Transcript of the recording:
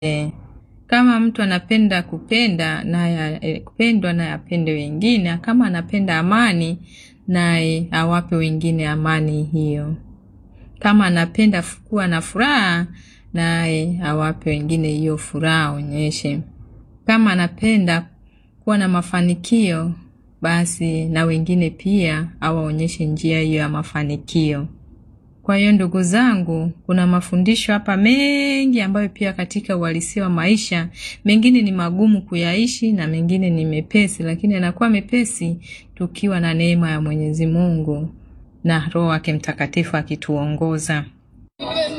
E, kama mtu anapenda kupenda naye e, kupendwa naye apende wengine. Kama anapenda amani naye awape wengine amani hiyo. Kama anapenda kuwa na furaha naye awape wengine hiyo furaha aonyeshe. Kama anapenda kuwa na mafanikio basi na wengine pia awaonyeshe njia hiyo ya mafanikio. Kwa hiyo ndugu zangu, kuna mafundisho hapa mengi ambayo pia katika uhalisia wa maisha, mengine ni magumu kuyaishi na mengine ni mepesi, lakini yanakuwa mepesi tukiwa na neema ya Mwenyezi Mungu na Roho wake Mtakatifu akituongoza.